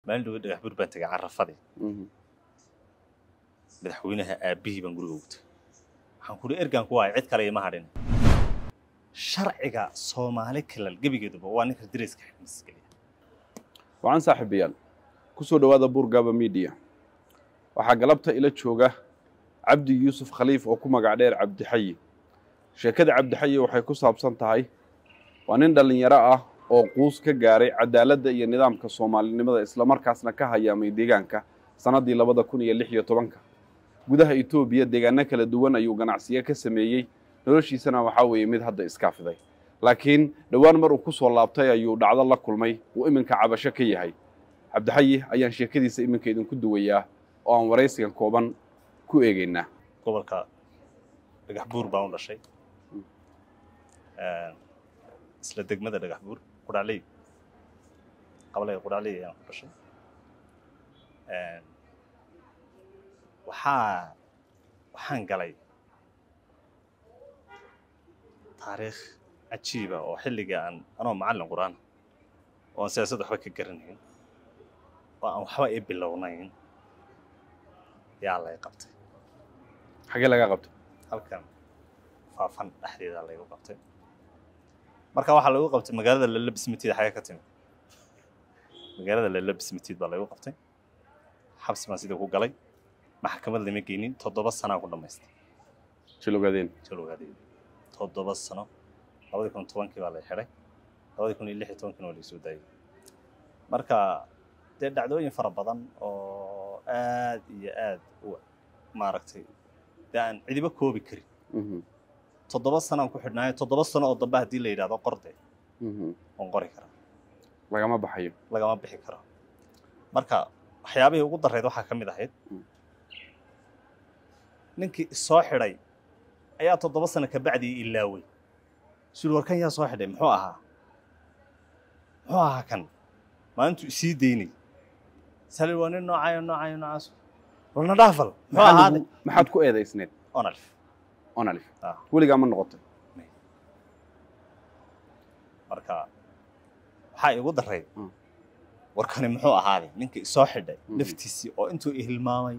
maalin dhawe dhagax buur baan tegay carafadii Mhm. madaxweynaha aabbihii baan guriga ugu tegay waxaan ku uhi ergaan ku waaya cid kale ima hadhin sharciga soomaali kalal gebigeeduba waa ninka dariska xidmiskeliya wacan saaxiibayaal ku soo dhowaada buurgaaba media waxaa galabta ila jooga cabdi yuusuf khaliif oo ku magac dheer cabdixayi sheekada cabdixayi waxay ku saabsan tahay waa nin dhallinyaro ah oo quus ka gaaray cadaaladda iyo nidaamka soomaalinimada islamarkaasna ka hayaamay deegaanka sannaddii labada kun iyo lix iyo tobanka gudaha etoobiya deegaano kala duwan ayuu ganacsiyo ka sameeyey noloshiisana waxaa weeye mid hadda iskaafiday laakiin dhowaan mar uu ku soo laabtay ayuu dhacdo la kulmay uu iminka cabasho ka yahay cabdixayi ayaan sheekadiisa iminka idinku duwayaa oo aan waraysigan kooban ku eegaynaa gobolka dhagax buur baan u dhashay isla degmada dhagax buur qudhacley qabalaya qudhacley ayaan ku dhashay waxaa waxaan galay taariikh cajiiba oo xilliga aan anoo macallin qur-aan oo aan siyaasad waxba ka garanayn oo aan waxba ii bilownayn yaa lay qabtay xagee laga qabto halkan faafan dhexdeeda laygu qabtay marka waxaa lagu qabtay magaalada lalabismitiid xagee ka timi magaalada lalabismitiid baa laygu qabtay xabsi baan sidii ku galay maxkamad lama geynin toddoba sanaa ku dhammaystay jilogadeen jalogaadeeda toddoba sano labadii kun tobankii baa lay xidhay labadii kun iyo lix iyo tobankiina waa laysoo daayay marka dee dhacdooyin fara badan oo aad iyo aad u maaragtay dee aan cidiba koobi karin Mhm, toddoba sanaan ku xidhnaayo toddoba sano oo dambe haddii la yidhahdo qorde mhm. oon qori karaa lagama baxayo lagama bixi karo marka waxyaabihii ugu darreyd waxaa ka mid ahayd Mm. ninkii isoo xidhay ayaa toddoba sano kabacdii ilaaway sul warkan yaa soo xidhay muxuu ahaa muxuu ahaa kan maalintuu isii daynay sali waa nin noocayo noocayo noocaas walna dhaafal muxuu Maxaa ahaaday lagu- maxaad ku eedaysneed onalf onalif Ah. weligaa ma noqotay marka waxaa igu darreyd Mm. warkani muxuu ahaaday ninkii isoo xidhay Mhm. naftiisii oo intuu i hilmaamay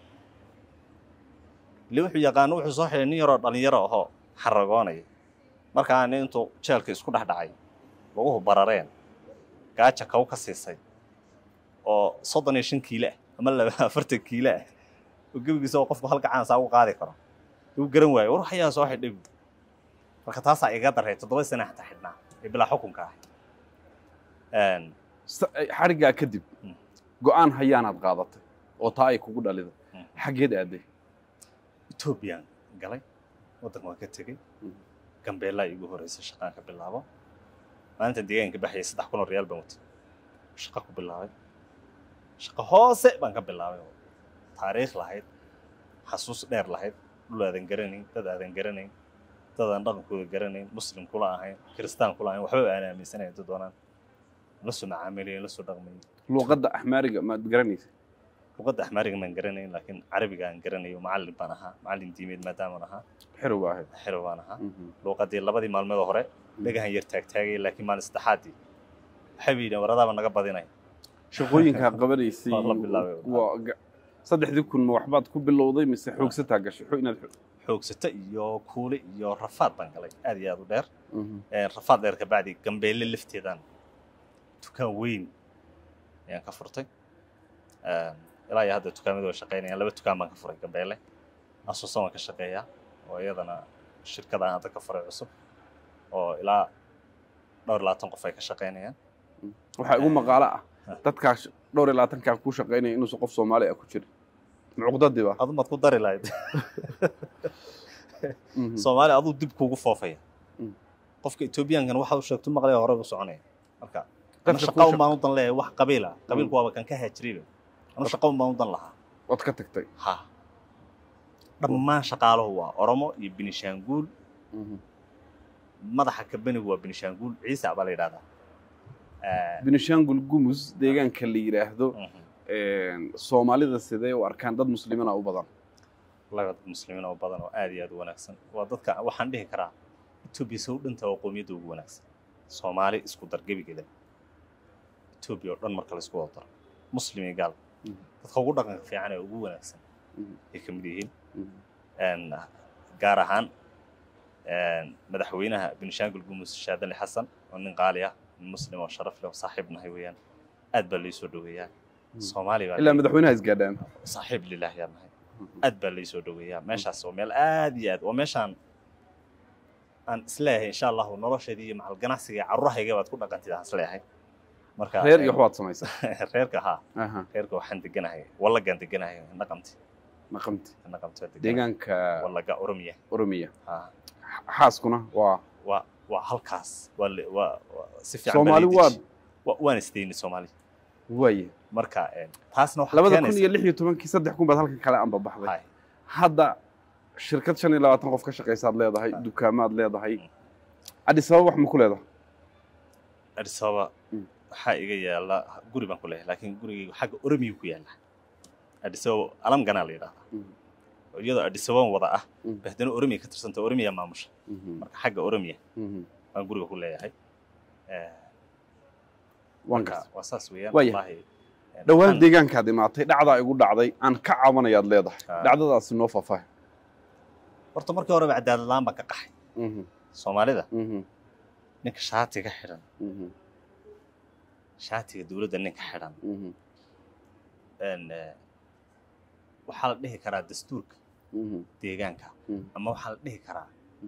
ile wuxuu yaqaano wuxuu soo xidhay nin yaroo dhallinyaro ahoo xaragoonaya markaa nin intuu jeelka isku dhex dhacay laguhu barareen gaaja kaw ka siisay oo soddon iyo shan kiilo ah ama laba afartan kiilo ah oo gebigiisa oo qofku hal gacan saa ugu qaadi karo uu garan waayo war waxyaa soo xidhay bu marka taasaa iga darray toddoba sana xataa xidhnaa ee bilaa xukunka ah Een, Sa- ay- xariggaa kadib Mm. go'aan hayaanaad qaadatay oo taa ay kugu dhaliday Mm. xaggeed aaday etoobiyaan galay waddanka waan ka tegey Mm. gambeellaa iigu horreysay shaqaan ka bilaabo maalinta deegaanka baxayay saddex kun oo riyaal baan watay shaqo ku bilaabay shaqo hoose baan ka bilaabay oo taariikh lahayd xasuus dheer lahayd dhul aadan garanayn dad aadan garanayn dad aan dhaqankooda garanayn muslim kula ahayn kiristaan kula ahayn waxba aan aaminsanayn inta doonaan la soo macaamilayn la soo dhaqmayn luuqadda axmaariga maad garanaysa luqadda axmaariga maan garanayn laakiin carabiga aan garanayo macallin baan ahaa macallin diimeed maadaamaan ahaa xerow baa ahayd xero baan ahaa Mhm. luuqadii labadii maalmood hore dhagahan yar taagtaagay laakiin maalin saddexaadii waxay yidhaheen waradaaba naga badinaya shaqooyinkaa qabanaysay Waa la bilaabay. waa ga- saddexdii kun ma waxbaad ku bilowday mise xoogsataa gashay xo inaad xo- xoogsata iyo kuule iyo rafaad baan galay aad iyo aad u dheer Mhm. Ee, rafaad dheer kabacdi gambeelle lafteedaan dukaan weyn ayaan ka furtay Een, ilaa iyo hadda dukaamadu way shaqaynayaan laba dukaan baan ka furay gambeelle asuusan waan ka shaqeeyaa oo iyadana shirkadaan hadda ka furay cusub oo ilaa dhowr iyo labaatan qof ay ka shaqaynayaan waxaa igu maqaalo ah Ah. dadkaa sh- dhowr iyo labaatankaa ku shaqaynaya inuusan qof soomaali ah ku jirin mucuqdadiiba adu maad ku dari lahayd Mhm. soomaali aduu dib kuugu foofaya Mm. qofka etoobiyaankan waxa uu sheegto maqlaya hore u soconaya marka ana Dadka shaqa ku un shaq- baan u dan leeyahay wax qabiila qabiilku waaba kan ka haajiriba anu shaqa un baan u dan lahaa waad ka tagtay ha dhammaan shaqaaluhu waa oromo iyo binishaanguul Mhm. madaxa kabanigu waa binishaanguul ciisa baa la yidhahdaa Eh, benishangul gumus deegaanka la yidhaahdo mhm. soomaalida sidee u arkaan dad muslimiina u badan laga dad muslimiin oo badan oo aad iyo aad u wanaagsan waa dadka waxaan dhihi karaa etoobiya sow dhinta waa qowmiyadda ugu wanaagsan soomaali isku dar gebigeeda etoobiya oo dhan marka la isku wada daro muslim iyo gaal Mhm. dadka ugu dhaqanka fiican ee ugu wanaagsan Mhm. ay ka mid yihiin Mhm. een, gaar ahaan een, madaxweynaha benishaangul gumus shaadali xasan oo nin qaali ah nin muslim oo sharaf leh oo saaxiib nahay weeyaan aad baa laysoo dhoweeyaa soomaali baa ilaa madaxweynaha isgaadhaan saaxiib lilah yaa nahay aad baa laysoo dhoweeyaa meeshaas oo meel aad iyo aad waa meeshaan aan isleeyahay insha allahu nolosheedii iyo macal ganacsiga iyo carruurahayga baad ku dhaqantid aan isleeyahay marka reer iyo waxbaad samaysaa reerka haa aha reerka waxaan deganahay wallagaan deganahay naqamti naqamti naqamti waa deganahay deegaanka wallaga oromiya oromiya haa xaaskuna waa waa waa halkaas waa le- waa waa si fiican Soomaali baa waa- lii deji- wa- waan isdayni soomaali waaye marka een, taasna waxaa labada kun keenaysa- iyo lix iyo tobankii saddex kun baad halkan kale anba baxday Hay. hadda shirkad shan iyo labaatan qof ka shaqaysaad leedahay Ah. dukaamaad leedahay Mm. addis ababa wax ma ku leedahay Addis Ababa Mm. waxaa iga yaala guri baan ku leeyahay laakiin gurigayga xagga oromiya ku yaala Addis Ababa alam ganaa la yidhahdaa Mm. iyadoo Addis Ababa wada ah Mm. ba haddana oromiya ka tirsanta oromiya maamusha Mhm, marka xagga oromiya mhm. baan guriga ku leeyahay Eh, waan marka gartay waa saas weeyaan Waaya. wallaahi een, dhowaan waxaan- deegaankaad imaatay dhacdaa igu dhacday aan ka cabanayaad leedahay Ah. dhacdadaasi noo faahfaahi horta markii horeba cadaalad la'aan baan ka qaxay Mhm, soomaalida mhm, ninka shaatiga xidhan mhm, shaatiga dowladda ninka xidhan mhm, een, eh, waxaa la dhihi karaa dastuurka mhm, deegaanka Mm. ama waxaa la dhihi karaa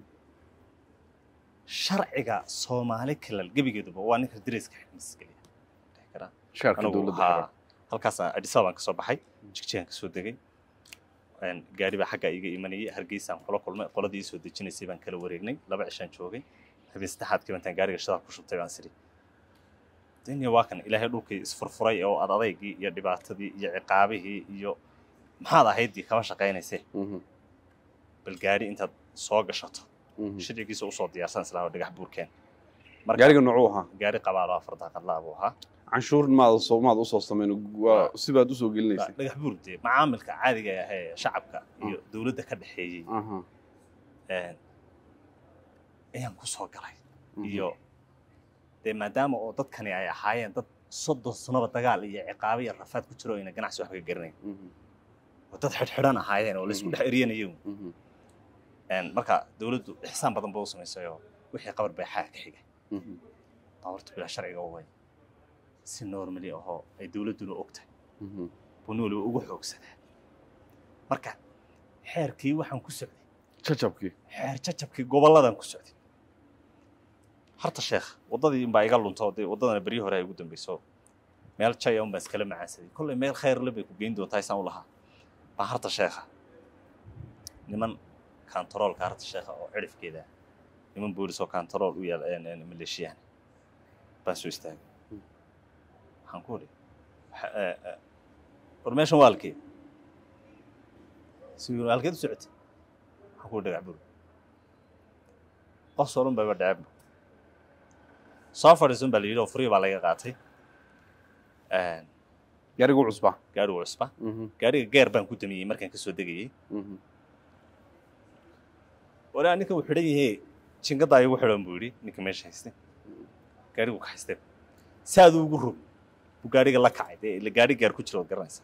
sharciga soomaali kalal gebigeeduba waa ninka dariska xidhmisgeliya dhihi karaa shaarka anigu dowladda haa xiran. halkaasaan Addis Ababa ka soo baxay jigjigaan ka soo degay een, gaari baa xagga iga imanayay hargeysaan kula kulmay qoladii soo dejinaysay baan kala wareegnay laba cishaan joogay habeen saddexaadkii bantaan gaariga shidaal ku shubtay baan siri daniya waa kan ilaahay dhulkii isfurfuray oo ad adaygii iyo dhibaatadii iyo ciqaabihii iyo maxaad ahayddii kama shaqaynaysee Mhm, bal gaari intaad soo gashato mhm. sharcigiisa usoo diyaarsan islaa dhagax buurkeen gaariga noocuu ahaa gaari qabaalo afar daaqadla buu ahaa canshuur maad soo maad usoo samayn waa sibaad usoo gelinaysay dhagax buur dee macaamilka caadiga ah ee shacabka iyo dowladda ka dhexeeyey Aha, een, ayaan ku soo galay mhm, iyo dee maadaama oo dadkani ay ahaayeen dad soddon sanoba dagaal iyo ciqaabo iyo rafaad ku jiro ayna ganacsi waxba ka garanayn mhm, oo dad xidhxidhan ahaayeen oo laysku Mhm. dhex eryanayay mhm, Een, marka dowladdu ixsaan badan ba u samaysay oo wixii qabar bay xaa ka xigay mhm, baabuurta bilaa sharciga u way si normally ahoo ay dowladduna og tahay mhm. buu nin waliba ugu xoogsadaa marka xeerkii waxaan ku socday jajabkii xeer jajabkii gobolladan ku socday harta sheekh waddadii inbaa iga lunto dee waddadana beryii hore ay ugu dambeyso meel jaya unbaan iskala macaansaday kolley meel khayr le bay ku geyn doontaa isaan u lahaa baa harta sheekha niman kantaroolka harta sheekha oo cirifkeeda ah, niman boolis oo kantarool u yaal een- een maleeshiyaan baan soo istaagay waxaan ku idhi "Waxa- ee, ee, war meeshan waa halkee si halkeed u socotay waxaan ku idhi dhagax bur qof soo dhan bayba dhacebba soo fadhiisun baa la yidhi oo furii baa laga qaatay Een, gaarigu cusbaa gaadhigu cusba Mhm, gaadhiga geer baan ku damiyey markaan ka soo degayey mhm, walaa ninka uu xidhan yahay jingaddaa igu xidhan buu yidhi ninka meesha haystay gaadhigu ka haystay saaduu ugu rog buu gaadhiga la kacay dee ila gaadhi gaar ku jira waad garanaysaa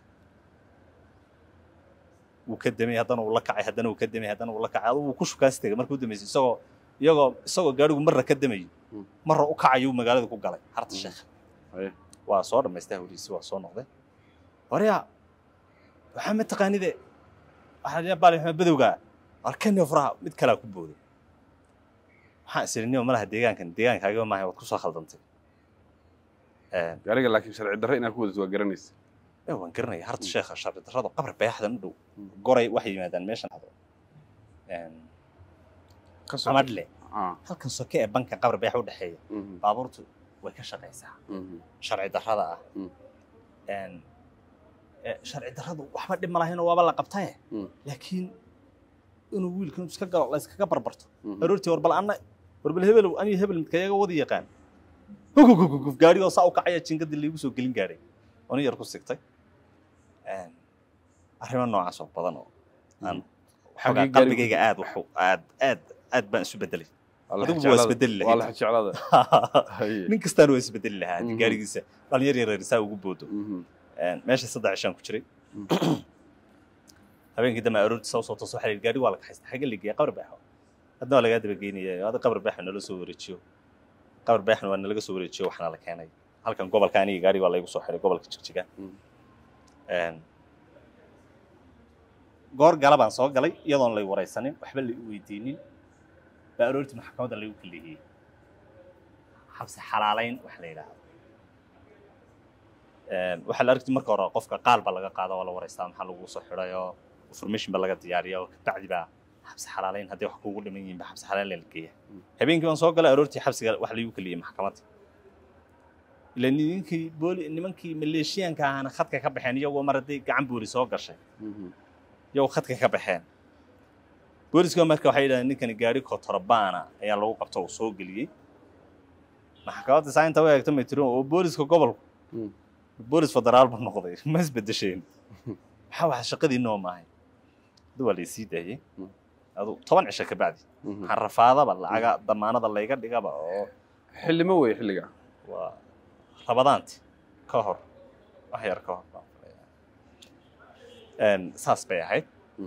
wuu ka damay haddana uu la kacay haddana uu ka damay haddana uu la kacay aduu wuu ku shukaas tegay markuu damaysay isagoo iyagoo isagoo gaadhigu marra ka damayo Mm. marra u kacayuu magaalada ku galay harta Mm. sheekh Haye. waa soo dhammaystay hawlihiisi waa soo noqday waryaa waxaa ma taqaanide waxaa baali maxamed badowga arkaniyo furaha mid kalaa ku booday waxaan isiriniyo malaha deegaankan deegaankaaga maahay waad ku soo khaldantay Een, gaariga laakiin sharci darre inaad ku wadato waa garanaysa ee waan garanaya harta Mm. sheekha sharci darrada qabri bayaxdan u dhow Mm. goray waxay yimaadaan meeshan hado Een, ka soo amadhle Ah, halkan soke ee banka qabri bayax u dhexeeya mhm, baabuurtu way ka shaqaysaa mhm, sharci darrada ah Mm. Een, ee, sharci darradu waxba dhib ma lahaynoo waaba la qabtaye Mm. laakiin inuu wiilkan iska galo la iskaga barbarto mhm. aroortii war bal anna war bal hebelow aniyo hebel midkayaga wada yaqaan huguguguguf gaarigoo saa u kacaya jingadii laigu soo gelin gaaray oo nin yar ku sigtay Een, arrimo noocaas oo badan oo aan waxoogaa gaarigu- qalbigayga aad waxu aad aad aad baan isu bedelay Waa la adigu waa jeclaada. isbedeli lahayd. waa la jeclaada Haye. nin kastaan waa isbedeli lahaa haddii Mhm. gaarigiisa dhalinyar yareer saa ugu boodo Mhm, meeshii saddex cishaan ku jiray habeenkii dambe aroortii saa usoo tooso waxaa la yidhi gaadhi waa la kaxaysta xagga la geeya qabri baaxo hadna waa lagaa daba geynaya ada qabri baaxo nala soo wareejiyo qabri baaxna waa nalaga soo wareejiyo waxna la keenay halkan gobolka aniga gaadhi waa laygu soo xiray gobolka jigjiga goor gala baan soo galay iyadoon lay waraysanin waxba la i weydiinin baa aroortii maxkamadda laygu kaleehiyey xabsi xalaalayn waxa la yidhaahdo waxaa la argti marka hore qofka qaal baa laga qaada waa la waraystaa maxaa lagu soo xidhay oo information baa laga diyaariya oo kabacdi baa xabsi xalaalayn haddii wax kuugu dhiman yihiin ba xabsi xalaalayn la geeya habeenkii baan soo galay aroortii xabsiga wax laygu kaliyey maxkamadda ila nimankii booli nimankii maleeshiyaanka ahana khadka ka baxeen iyagoo mar hadday gacan booli soo gashay iyagoo khadka ka baxeen booliska marka waxay yidhahdeen ninkani gaari kotorbaana ayaa lagu qabta oo soo geliyey maxkamadda saainta u eegta may tirin oo booliska gobolku boolis federaal buu noqday ma isbedesheen maxaa waxa shaqadii noo maahay hada waa laysii daayey adu toban cisho ka bacdi waxaan rafaadaba lacaga damaanada layga dhigaba oo xillimo wey xilliga waa rabadaanti ka hor wax yar ka hor baan filayaa saas bay ahayd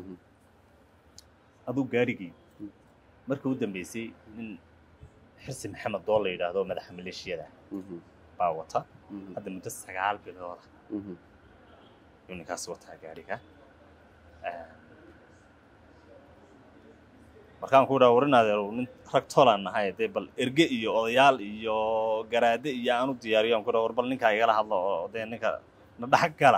aduu gaarigii markii u dambeysay nin xirsi maxamed dool la yidhaahdo madaxa maleeshiyada baa wata hadda muddo sagaal bilooda yuu ninkaasi wataa gaariga markaan ku dhaha warinaadeer nin rag tolaan nahay dee bal erge iyo odayaal iyo garaade iyo aan u diyaariyo aan ku dhaha war bal ninkaa igala hadlo oo dee ninka na dhex gala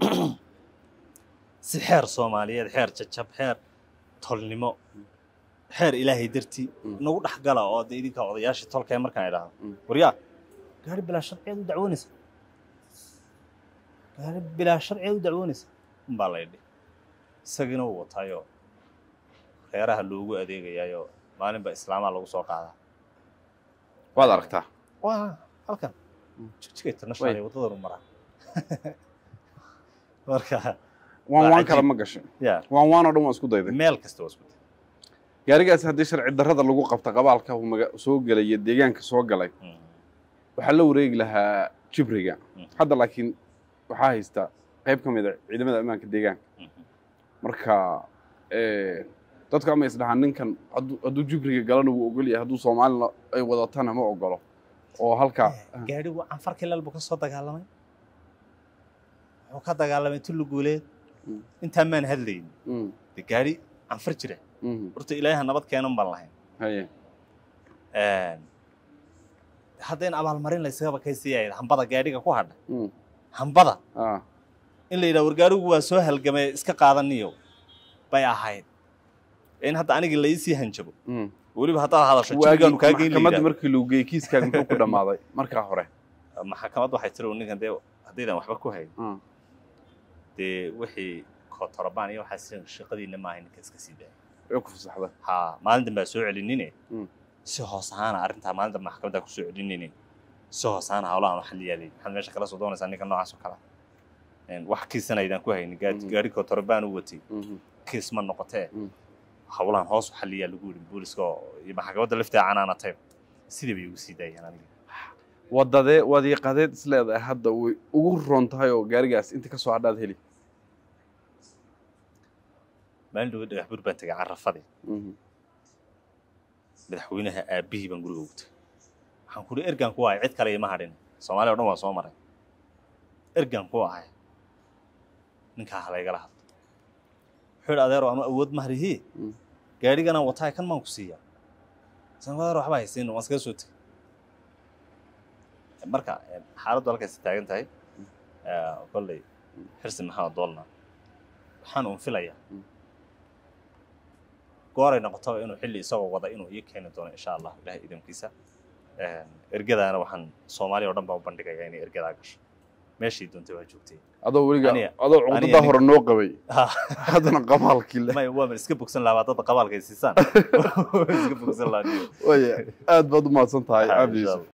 si xeer soomaaliyeed xeer jajab xeer tolnimo xeer ilaahay dartii nagu dhex gala oo dee idinka odayaashii tolkee markaan idhaahdo waryaa gaari bilaa sharciyeed u dacwoonaysa gaari bilaa sharciyeed u dacwoonaysa unbaa la yidhi isagiina uu wataayo reeraha loogu adeegayaayo maalinba islaamaa lagu soo qaadaa waad aragtaa waa halkan jigjiga international ee waddadan u maraa marka waan waan kale ma gashay ya waan waan oo dhan waan isku dayday meel kasta waa isku day gaarigaasi haddii sharci darrada lagu qabta qabaalka uu maga- soo gelay iyo deegaanka soo galay waxaa la wareegi lahaa jibriga hadda laakiin waxaa haysta qayb ka mid a ciidamada ammaanka deegaanka marka dadku ama isdhahaan ninkan hadduu hadduu jibriga galana wuu ogol yahay hadduu soomaalina ay wadatana ma ogolo oo halkaa gaadhigu canfar kilal buu ka soo dagaalamay wuxuu ka dagaalamay tulli guuleed intaan maan hadlayn Mm, de gaadhi canfar jira mhm, horta ilaaha nabad keenan baan lahayn haye haddayna abaalmarin laysagaba kaysiiyayd hambada gaadhiga ku hadha mm, hambada ah, in la yidhaha war gaadhigu waa soo halgamay iska qaadaniyo bay ahayd in hadda aniga la iisii hanjabo mm. weliba haddaad hadasho waagii jibrigaanu kaa geyn maxkamadda layidhaha markii lagu geeyey kiiskaaga muxuu ku dhammaaday markaa hore maxkamadda waxay tiri ninkan dee haddaydan waxba ku hayn Mm, dee wixii kotorobaan iyo waxaas shaqadiina maaha ninka iska sii daaya way ku fasaxda ha maalin danbaa soo celinine Mm. si hoos ahaana arrintaa maalin danba maxkamaddaa ku soo celinine si hoos ahaana hawlahan waxa la yaalay maxaad meesha kala soo doonaysaa ninka noocaas oo kale ah. wax kiisana aydan ku haynin gaari Mhm. gaari kotorobaan u watay Mhm, kiis ma noqotee Mm. hawlahan hoos waxa la yaal lagu yidhi booliska oo iyo maxkamadda lafteeda canaanatay sidii bay ugu sii daayeen aniga wadadee wadiiqadeed is leedahay hadda way ugu roon tahay oo gaarigaas inta ka soo hadhaad heli maalin dhawo dhagax bur baan tegay carrafadii Mhm, madaxweynaha aabbihii baan guriga ugu tegay waxaan ku ihi ergaan ku ahay cid kale ima hadhin soomaaliya o dhan waan soo maray ergaan ku ahay ninkaa halaygala hadlo wuxuu yidhi adeero ama awood mahrihi Mm. gaadhiganaan wataay kan maan ku siiyaa san adeero waxba haysiin waan iskaga soo tegay marka xaaladdu halkaasi taagan tahay kolley xirsi maxamed doolna waxaan uun filayaa Mm. gooray noqotaba inuu xilli isagoo wada inuu ii keeni doono insha allah ilahay idamkiisa ergadaana waxaan soomaaliya oo dhan baa u bandhigayaa inay ergadaa gasho meeshii doontay waa joogtay adoo weliga Aniga- adoo aniga cuqdadaa nin- hore noo qabay haddana qabaalkii le may waa iska bogsan lahaa dadda qabaalka ay siisaan iska bogsan lahaa waya aad baad u mahadsan tahay Ha, cabdi insha yuusuf Allah.